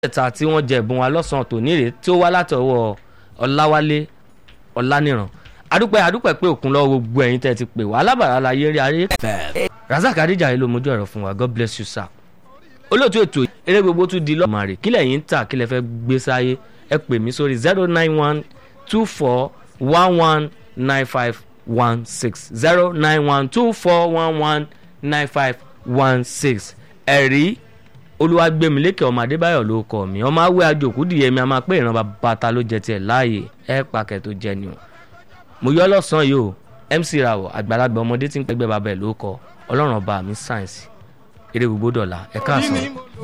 mẹ́ta tí wọ́n jẹ ẹ̀bùn wa lọ́sàn-án tòní rèé tí ó wá látọwọ́ ọláwálé ọláníran adúpẹ́ adúpẹ́ pé òkun lọ́wọ́ gbogbo ẹ̀yin tẹ́ ti pè wá alábàárà la yé rí ayé razak adéjàre ló mójú ẹ̀rọ fún wa god bless you sir olóòtú ètò eré gbogbo tún di lọ́mọ rè kílẹ̀ yín ń tà kílẹ̀ fẹ́ gbé sáyé ẹ pè mí sórí zero nine one two four one one nine five one six zero nine one two four one one nine five one six ẹ̀rí olúwàgbẹ̀mílẹ́kẹ̀ ọmọ adébáyọ̀ ló kọ́ mi ọmọ awé àjòkú dìyẹ mi a máa pé ìran bàtà ló jẹ tiẹ̀ láàyè ẹ̀ pàkẹ́ tó jẹ ni o mo yọ lọ́sàn-án yìí o mc rawọ àgbàlagbà ọmọdé tí ń pẹ́gbẹ́ bàbá ẹ̀ ló kọ ọlọ́run ọba mi sáyẹ̀nsì eré gbogbo dọ̀la ẹ̀ káàsán.